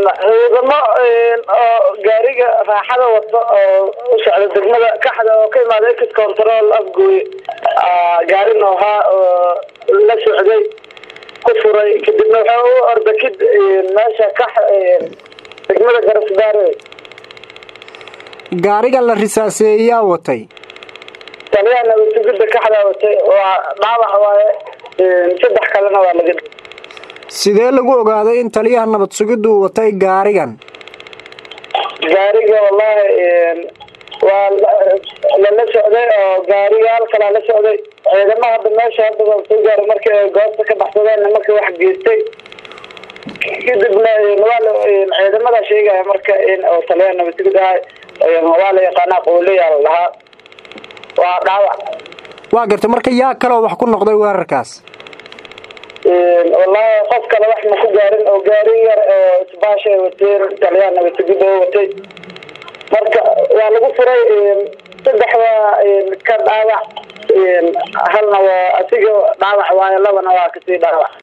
ciidamo oo gaariga raaxada wato oo u socda degmada kaxda oo ka imaada ex control afgooy gaarin ahaa oo la socday ku furay kadibna waxaa u orda kid meesha kax degmada garasbaare gaariga la risaaseeyaa watay taliyaha nabadsugidda kaxdaa watay waa dhaawac waaye saddex kalena waa laga sidee lagu ogaaday in taliyaha nabad sugiddu watay gaarigan gaariga wallaahi waa lala socday oo gaarigaal kalaa la socday ciidamaha hadda meesha hadda waa soo gaaray markii ay goobta ka baxsadeen nimanka wax geystay kadibna waa ciidamada sheegaya marka oo taliyaha nabadsugid ahay waa la yaqaanaa qooliyaa la dhahaa waa dhaawac waa gartay marka yaa kaloo wax ku noqday weerarkaas wallaahi qof kale wax ma ku gaarin oo gaari yar oo isbaasha ay wateen taliyaha nabadsugidda oo watay marka waa lagu furay saddex waa ka dhaawac halna waa asiga dhaawac waayo labana waa kasii dhaawac